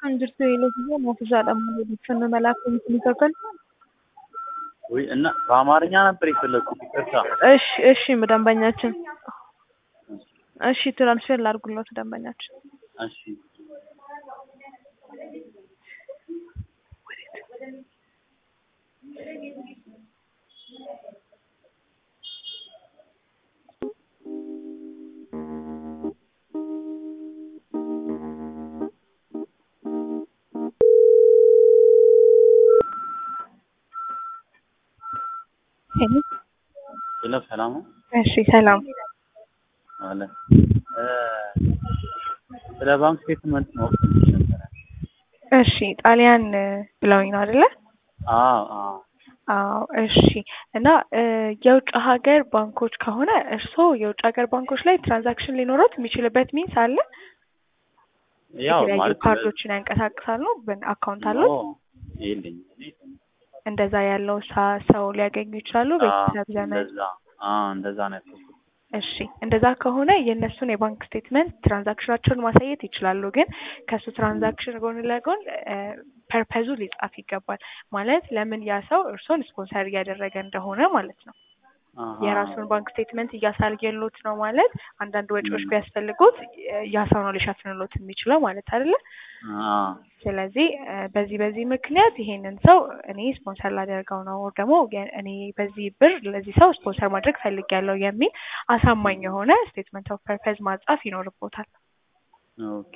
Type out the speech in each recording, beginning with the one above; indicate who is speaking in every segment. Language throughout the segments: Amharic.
Speaker 1: kan jirtu የለትኛው ማፍዛadha odeeffannoo mala akkamiitiin kakkan
Speaker 2: ወይ እና በአማርኛ ነበር የፈለግኩት ይቅርታ።
Speaker 1: እሺ እሺ ደንበኛችን እሺ ትራንስፌር ላድርጉለት ደንበኛችን
Speaker 2: እሺ ሄሎ ሰላም ነው
Speaker 1: እሺ ሰላም
Speaker 2: አለ እ ስለ ባንክ ስቴትመንት ነው ፈልጌ ነበረ።
Speaker 1: እሺ ጣሊያን ብለውኝ ነው አይደለ?
Speaker 2: አዎ አዎ
Speaker 1: አዎ እሺ። እና እ የውጭ ሀገር ባንኮች ከሆነ እርስዎ የውጭ ሀገር ባንኮች ላይ ትራንዛክሽን ሊኖሩት የሚችልበት ሚንስ አለ?
Speaker 2: ያው
Speaker 1: የተለያዩ
Speaker 2: ማለት
Speaker 1: ካርዶችን ያንቀሳቅሳሉ? አካውንት አለው?
Speaker 2: ኖ የለኝም እኔ
Speaker 1: እንደዛ ያለው ሳ- ሰው ሊያገኙ ይችላሉ? ቤተሰብ፣ ዘመድ?
Speaker 2: እንደዛ አዎ እንደዛ ነው ያሰብኩት።
Speaker 1: እሺ እንደዛ ከሆነ የእነሱን የባንክ ስቴትመንት ትራንዛክሽናቸውን ማሳየት ይችላሉ። ግን ከእሱ ትራንዛክሽን ጎን ለጎን ፐርፐዙ ሊጻፍ ይገባል። ማለት ለምን ያ ሰው እርስዎን ስፖንሰር እያደረገ እንደሆነ ማለት ነው።
Speaker 2: አሃ።
Speaker 1: የራሱን ባንክ ስቴትመንት እያሳየሎት ነው ማለት አንዳንድ ወጪዎች
Speaker 2: ም።
Speaker 1: ቢያስፈልጉት ያ ሰው ነው ሊሸፍንሎት የሚችለው ማለት አይደለ?
Speaker 2: አዎ
Speaker 1: ስለዚህ እ በዚህ በዚህ ምክንያት ይሄንን ሰው እኔ ስፖንሰር ላደርገው ነው ወር ደግሞ የ- እኔ በዚህ ብር ለዚህ ሰው ስፖንሰር ማድረግ ፈልጊያለሁ የሚል አሳማኝ የሆነ ስቴትመንት ኦፍ ፐርፐዝ ማጻፍ ይኖርቦታል።
Speaker 2: ኦኬ።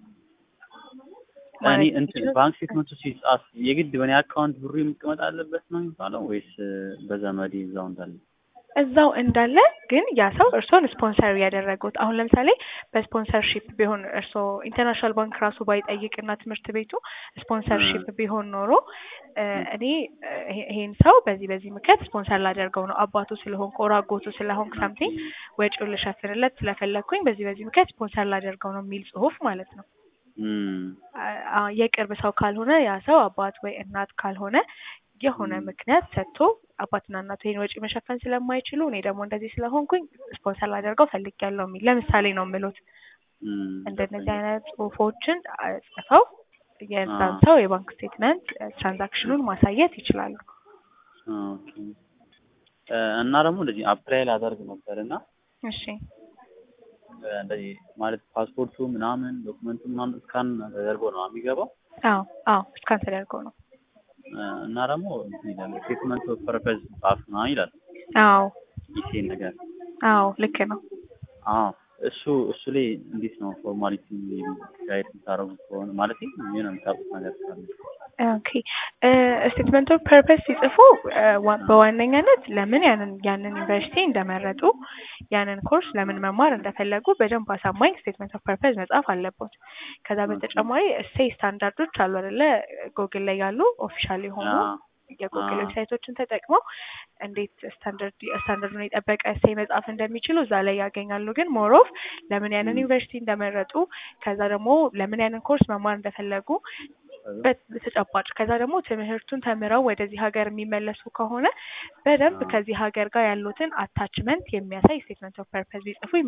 Speaker 2: እኔ
Speaker 1: ማለት
Speaker 2: እንትን
Speaker 1: የሚችለው-
Speaker 2: ባንክ ስቴትመንቱ ሲጻፍ የግድ በእኔ አካውንት ብሩ መቀመጥ አለበት ነው የሚባለው ወይስ በዘመዴ እዛው እንዳለ?
Speaker 1: እዛው እንዳለ ግን ያ ሰው እርስዎን ስፖንሰር ያደረጉት አሁን ለምሳሌ በስፖንሰርሺፕ ቢሆን እርስዎ ኢንተርናሽናል ባንክ ራሱ ባይጠይቅና ትምህርት ቤቱ ስፖንሰርሺፕ ቢሆን ኖሮ እ እኔ እ ይሄ- ይሄን ሰው በዚህ በዚህ ምክንያት ስፖንሰር ላደርገው ነው አባቱ ስለሆንኩ ኦር አጎቱ ስለሆንኩ ሳምቲንግ ወጪውን ልሸፍንለት ስለፈለግኩኝ በዚህ በዚህ ምክንያት ስፖንሰር ላደርገው ነው የሚል ጽሁፍ ማለት ነው።
Speaker 2: እም
Speaker 1: አ- አ- የቅርብ ሰው ካልሆነ ያ ሰው አባት ወይ እናት ካልሆነ የሆነ
Speaker 2: ም።
Speaker 1: ምክንያት ሰጥቶ አባትና እናቱ ይሄን ወጪ መሸፈን ስለማይችሉ እኔ ደግሞ እንደዚህ ስለሆንኩኝ ስፖንሰር ላደርገው ፈልጊያለሁ የሚል ለምሳሌ ነው የምሉት።
Speaker 2: እም
Speaker 1: እንደነዚህ አይነት ጽሁፎችን አ- ጽፈው የዛን
Speaker 2: አዎ።
Speaker 1: ሰው የባንክ ስቴትመንት ትራንዛክሽኑን ማሳየት ይችላሉ።
Speaker 2: ኦኬ እ እና ደግሞ እንደዚህ አፕላይ ላደርግ ነበር እና
Speaker 1: እሺ
Speaker 2: እ እንደዚህ ማለት ፓስፖርቱ ምናምን ዶክመንቱ ምናምን እስካን ተደርጎ ነው የሚገባው
Speaker 1: አዎ አዎ እስካን ተደርጎ ነው።
Speaker 2: እ እና ደግሞ እንትን ይላል ስቴትመንት ኦፍ ፐርፐዝ ጻፍ ምናምን ይላል
Speaker 1: አዎ
Speaker 2: ይሄን ነገር
Speaker 1: አዎ ልክ ነው።
Speaker 2: አዎ እሱ እሱ ላይ እንዴት ነው ፎርማሊቲ ጋይድ የምታደርጉት ከሆነ ማለት ምን የምታውቁት ነገር ካለ
Speaker 1: ኦኬ ስቴትመንት ኦፍ ፐርፐስ ሲጽፉ እ ዋ- በዋነኛነት ለምን ያንን ያንን ዩኒቨርሲቲ እንደመረጡ ያንን ኮርስ ለምን መማር እንደፈለጉ በደንብ አሳማኝ ስቴትመንት ኦፍ ፐርፐስ መጻፍ አለቦት። ከዛ በተጨማሪ እሴይ ስታንዳርዶች አሉ አይደለ? ጎግል ላይ ያሉ ኦፊሻል የሆኑ
Speaker 2: አዎ
Speaker 1: የጉግል
Speaker 2: አዎ።
Speaker 1: ዌብሳይቶችን ተጠቅመው እንዴት ስታንዳርድ ስታንዳርዱን የጠበቀ እሴይ መጻፍ እንደሚችሉ እዛ ላይ ያገኛሉ። ግን ሞሮፍ ለምን ያንን
Speaker 2: ም።
Speaker 1: ዩኒቨርሲቲ እንደመረጡ ከዛ ደግሞ ለምን ያንን ኮርስ መማር እንደፈለጉ በት- በተጨባጭ ከዛ ደግሞ ትምህርቱን ተምረው ወደዚህ ሀገር የሚመለሱ ከሆነ በደንብ
Speaker 2: አዎ።
Speaker 1: ከዚህ ሀገር ጋር ያሉትን አታችመንት የሚያሳይ ስቴትመንት ኦፍ ፐርፐዝ ቢጽፉ